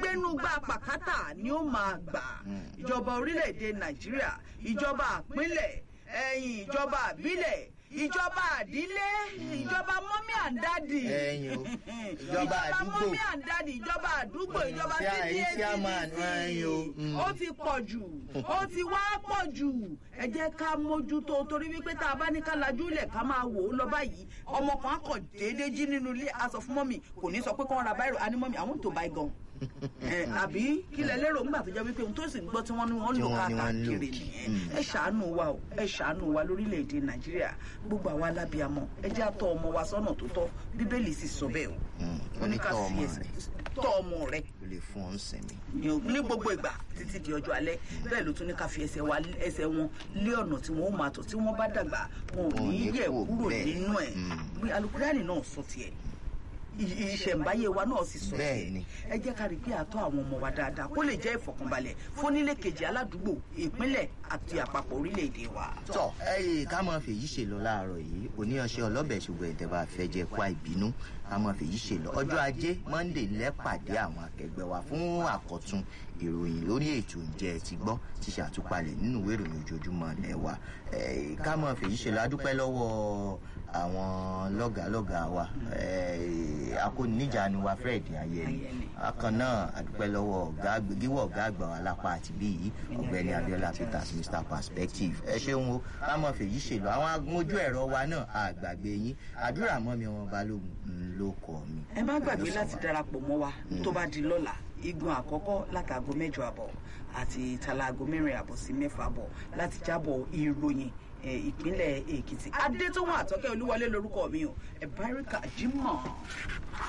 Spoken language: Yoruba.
gbénú gba pàkátà ni ó máa gbà ìjọba orílẹ̀-èdè nàìjíríà ìjọba àpínlẹ̀ ẹ̀yìn ìjọba àbílẹ̀ ìjọba àdílé ìjọba mọ́mí àndádì Ẹ̀yin o. Ìjọba àdúgbò. mọ́mí àndádì ìjọba àdúgbò ìjọba Ṣé àyè tí a máa cdc ẹ̀yin o. Mm. ó ti pọ̀ jù ó ti wá pọ̀ jù ẹ jẹ́ ká mójútó torí wípé tá a bá ní ká lajú ilẹ̀ ká máa wò ó lọ báyìí ọmọ kan á kàn déédéé jí nínú ilé a sọ fún mọ́mì kò ní sọ pé kán ra báyìí a ní mọ́mì àwọn tó báyìí gan ẹ àbí kí lẹ lérò ńgbà tó jẹ́ wípé ohun tó sì ń gbọ́ tí wọ́n ní wọ́n Tí lò wọ́n ní wọ́n ń lò. káàkiri nìyẹn Mm. ẹ ṣàánú wa o ẹ ṣàánú wa lórílẹ̀‐èdè nàìjíríà gbogbo àwa alábìàmọ ẹ jẹ́ àtọ́ ọmọ wa sọ́nà tó tọ́ bíbélì sì sọ bẹ́ẹ̀ o Mm. ó ní ká Tọ́ ọmọ fi ẹsẹ̀ rẹ̀. tọ́ ọmọ rẹ̀ o lè fún ọ ń sinmi. ní o- ní gbogbo ìgbà títí di ọjọ́ alẹ́ bẹ́ẹ̀ ló tún ní ká fi ẹsẹ̀ wa ẹsẹ̀ wọn lé ọ̀nà tí wọ́n ó máa tọ̀ tí wọ́n bá dàgbà wọn ò Wọn ò ní ní yẹ̀ kúrò kúrò bẹ́ẹ̀. nínú ẹ̀ Mm. bí alukurani náà sọ tiẹ̀ ì- ìṣẹ̀ǹbáyé wa náà sì sọ Bẹ́ẹ̀ tiẹ̀ ni. ẹ jẹ́ ká rí pé àtọ́ àwọn ọmọ wa dáadáa kó lè jẹ́ ìfọ̀kànbalẹ̀ fónílé kejì aládùúgbò ìpínlẹ̀ àti àpapọ̀ orílẹ̀-èdè wa. tọ ẹyẹ ká máa fèyí ṣe lọ láàárọ̀ yìí oníyanṣẹ́ ọlọ́bẹ̀ ṣùgbọ́n ìtẹ̀bà fẹ́ jẹ́ pa ìbínú ká máa fèyí ṣe lọ ọjọ́ ajé monde lẹ́pàdé àwọn akẹgbẹ́ wa fún àkọ́tún ìròyìn lórí ètò ǹjẹ́ ẹ ti gbọ́ ti ṣàtúpalẹ̀ nínú ìwé ìròyìn ojoojúmọ́ ilẹ̀ wa Eh, ká máa fèyí ṣe lọ adúpẹ́ lọ́wọ́ àwọn lọ́gàálọ́gàá wa Eh, akóníjàánu wa fred ayẹni Ayẹni. bákan náà adúpẹ́ lọ́wọ́ ọ̀gá àgbẹ̀- gíwọ̀ ọ̀gá àgbà wa lápá àti bí yìí ọ̀gbẹ́ni abiola peters mr perspective ẹ ṣeun o ká mọ̀ fèyí ṣèlú àwọn agbójú ẹ̀rọ wa náà àgbàgbé yín àdúrà mọ́ mi wọn balógun ń ló kọ́ mi. ẹ má gbàgbé láti darapọ̀ mọ́ wa tó bá di lọ́la igun àkọ́kọ́ látàgọ́ mẹ́jọ àbọ̀ àti talago mẹ́rin àbọ̀ sí mẹ́fà àbọ̀ láti jábọ̀ ìròyìn eh, ìpínlẹ̀ èkìtì adétọ́wọ̀n àtọ́kẹ́ olúwọlé lórúkọ mi o ẹ̀ báríkà jimoh.